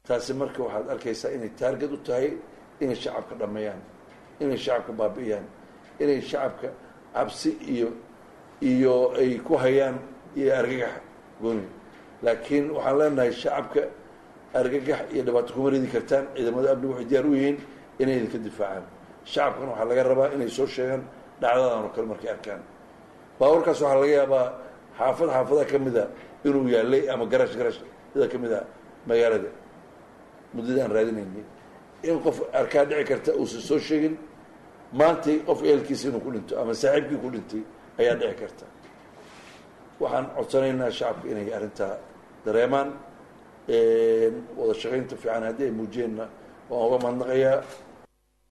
taasi marka waxaad arkaysaa inay taargad u tahay inay shacabka dhameeyaan inay shacabka baabi'iyaan inay shacabka cabsi iyo iyo ay ku hayaan iyo argagax gooni laakiin waxaan leenahay shacabka argagax iyo dhibaato kuma ridi kartaan ciidamada amnigu waxay diyaar u yihiin inay idinka difaacaan shacabkana waxaa laga rabaa inay soo sheegaan dhacdadan oo kale markay arkaan baawarkaas waxaa laga yaabaa xaafad xaafadaha ka mida inuu yaalay ama garash garash sida ka mid a magaalada muddada aan raadinaynay in qof arkaa dhici karta uusan soo sheegin maantay qof eelkiisa inuu ku dhinto ama saaxiibkii ku dhintay ayaa dhici karta waxaan codsanaynaa shacabka inay arrintaa dareemaan wada shaqaynta fiican haddii ay muujiyeenna waan uga mahadnaqayaa